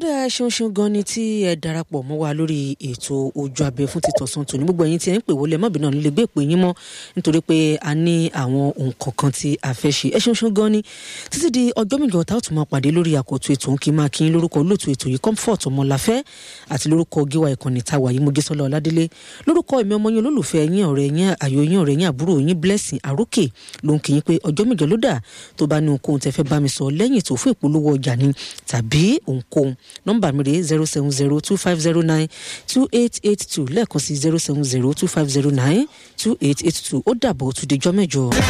dá ṣeun ṣeun gan ni tí ẹ darapọ̀ mọ́ wa lórí ètò ojú abẹ fún títọ̀sán tòní gbogbo ẹ̀yin tí ẹ ń pè wọlé mọ́bìnrin náà nílé gbé ìpè yín mọ́ nítorí pé a ní àwọn nǹkan kan tí a fẹ́ ṣe ẹ ṣeun ṣeun gan ni títí di ọjọ́ mìíràn tá a tún máa pàdé lórí àkótó ètò òǹkì máa kí n lórúkọ olóòtú ètò yìí comfort ọmọláfẹ́ àti lórúkọ gíwá ìkànnì táwa yìí mojísọ́lá ọládélé lórúkọ ẹ̀mí ọmọ yín olólùfẹ́ yín ọ̀rẹ́ yín àyò yín ọ̀rẹ́ yín àbúrò yín blessing àrókè ló ń kí yín pé ọjọ́ mìíràn ló dà tó bá ní ohunkóhun tẹ́ fẹ́ bá mi sọ lẹ́yìn tó fún ìpolówó ọjà ni tàbí ohunkóhun nọ́mbà mi rèé zero seven zero two five zero nine two eight eight two lẹ́ẹ̀kan sí zero seven zero two five zero nine two eight eight two ó dàbọ̀ ó tún dejọ́ mẹ́jọ.